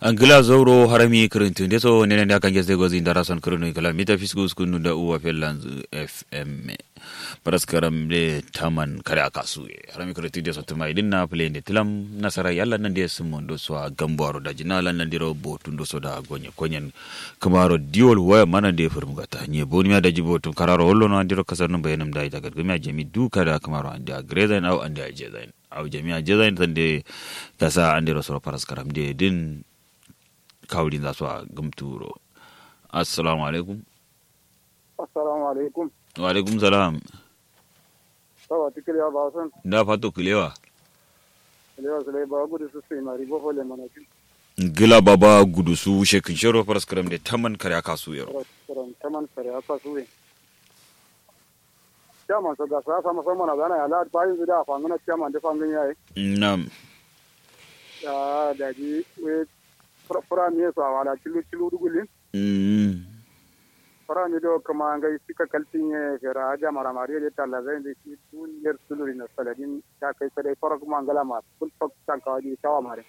angila zowro harami kirintunde so nenen da kange zego zin dara son kirinu kala mita fiskus kunu da uwa fellanz fm paraskaram de taman kare akasu harami kirintunde so tuma idin na play ne tilam nasara yalla nan de sumon do so gambaro da jinala nan diro botun do so da gonye konyen kamaro diol waya mana de furum gata nye boni da jibotun kararo hollo no andiro kasar no bayanam da ita gargami jami duka da kamaro ande a grezain au ande a jezain au jami'a jezain tande kasa andiro so paraskaram de din kawulin za su a gamturo assalamu alaikum assalamu alaikum wa alaikum salam sawa tikiliya ba san da fato kilewa kilewa su ba gudu su sai mari bo fole mana kin gila baba gudu su shekin shero paraskaram de taman kare aka su yaro ran taman sare aka su we chairman so ga sa sama sama na gana ya la ba yin da fa ngana chairman da fangin yayi nam ya da ji we fura mi so wala kilu kilu dugulin mm fura mi do kama ngai sika kaltin ye fera aja mara mari de talla zai de shi tun yer suluri na saladin ta kai sai fara kuma ngala ma kul tok tan ka di tawa mare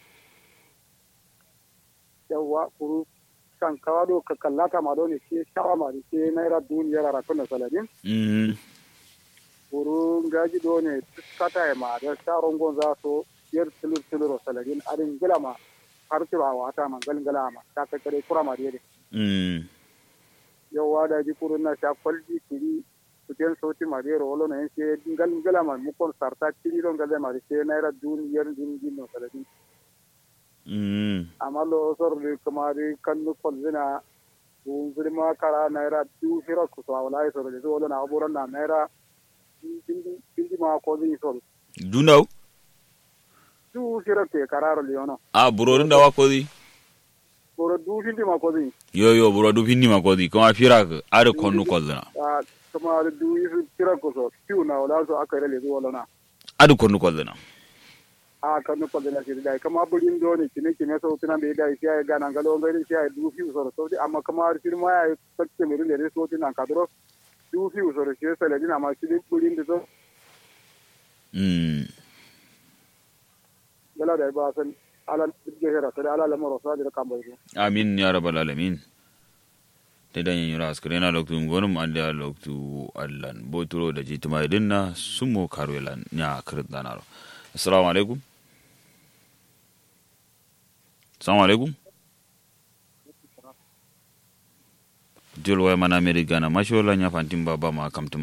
yawa kuru kan kawa do ka kallata ma do ne shi tawa mare shi naira duniyar ra kuna saladin mm kuru ngaji do ne kata ma da sharon gonza so yer sulur sulur saladin adin gila ma har cewa wata man galgala ma ta kai kare kura mari de mm yawa da ji kurun na sha kwalji kiri kuten sauti madero wolo na yanke gal gala ma mukon sarta kiri don gale ma se naira duniyar din din no saladin mm amma lo sor de kamari kannu kolzina dun zirma kara naira du fira ku so wala sor de wolo na aburan na naira din din ma ko zin sor dundaw du fira ke kararo leono a burorin da wa kozi boro du din ma ko zin yo yo buro du finni ma kozi kuma fira ka are konnu kozna a kamari du fira ku so piu na wala so aka rele wolo na adu konnu kozna a kanu kwallo na shiri dai kama burin do ne kine kine so tuna be dai sai ga nan galo ngari sai du fi so so amma kama har shiri ma ya sakke mi rile so tuna ka dro du fi so shi sai ladina ma shiri burin da so mm gala da ba san ala gehera sai ala lamaro sa da kan bai amin ya rabbal alamin te dan yin ras krena loktu ngonum ande a loktu allan boturo da jituma idinna sumo karwelan nya kirin danaro assalamu alaikum assalamu alaikum jol way mana america na mashola nya fantim baba ma kamtum